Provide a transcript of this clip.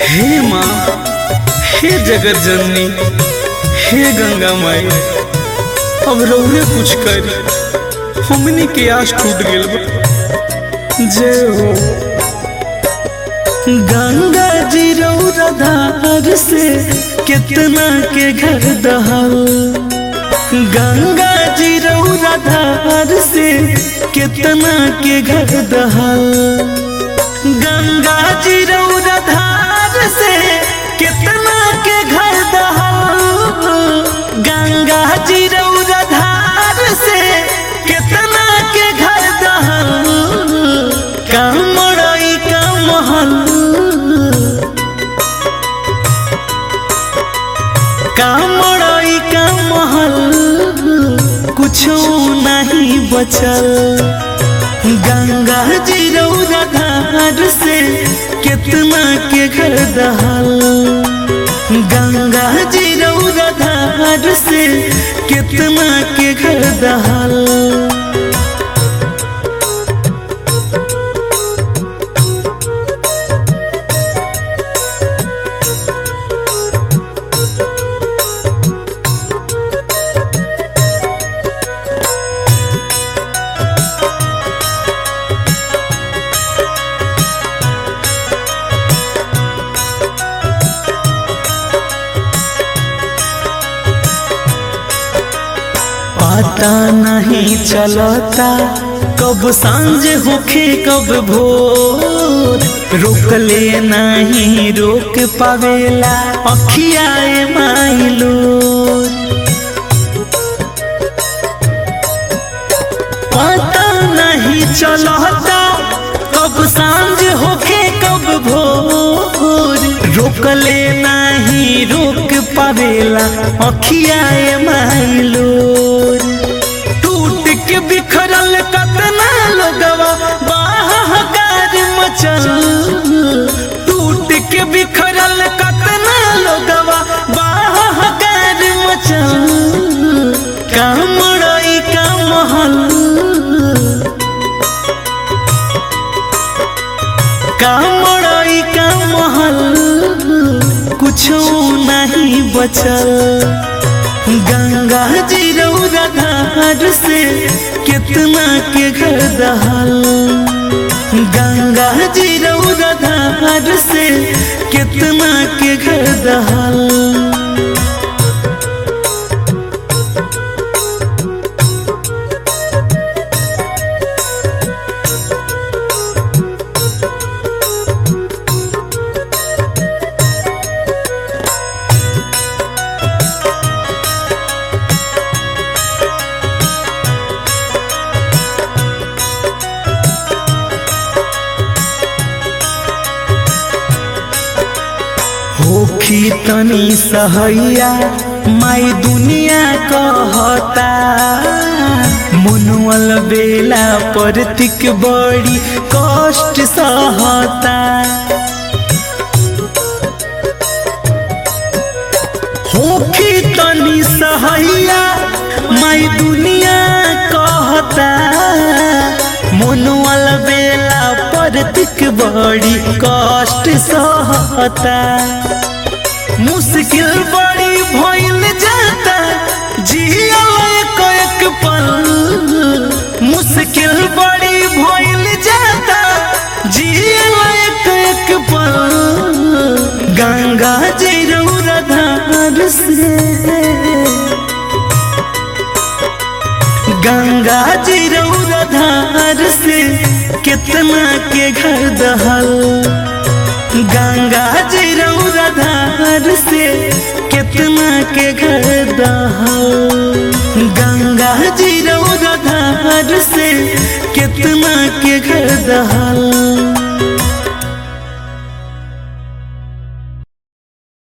हे माँ हे जगत जननी हे गंगा माई अब रौरे कुछ कर हमनी के आस टूट गेल बा जय हो गंगा जी रौरा धार से कितना के घर दहल गंगा जी रौरा धार से कितना के घर दहल गंगा जी रौरा धार से कितना के घर दहल गंगा जी रौरा धार से कितना के घर दहल कामड़ई का महल कामड़ई का महल कुछो नहीं बचल गंगा जी रौरा धार से कितना के घर दहल गंगा जी रौरा धार से कितना के घर दहल पता नहीं चलता कब सांझ होखे कब भोर रोक ले नहीं रोक पावेला अखियाए माइलो पता नहीं चलता कब सांझ होखे कब भोर रोक ले नहीं रोक पावेला अखियाए माइलो टूट के बिखरल कतना लोगवा बाहर मचल टूट के बिखरल कतना लोगवा बाहर मचल कामड़ई का महल कामड़ई का महल कुछो नहीं बचल गंगा जी रौरा धार से कितना के घर दहल गंगा जी रौरा धार से कितना के घर दहल होखी तनी सहैया माई दुनिया कहता मुनुअल बेला परतिक बड़ी कष्ट सहता होखी तनी सहैया माई दुनिया कहता मुनुअल बेला परतिक बड़ी कष्ट सहता मुश्किल बड़ी भइल जाता जिया एक एक पल मुश्किल बड़ी भइल जाता जिया एक एक पल गंगा जी रौरा धार से गंगा जी रौरा धार से कितना के घर दहल गंगा जी रौरा धार से कितना के घर दहल गंगा जी रौरा धार से कितना के घर दहल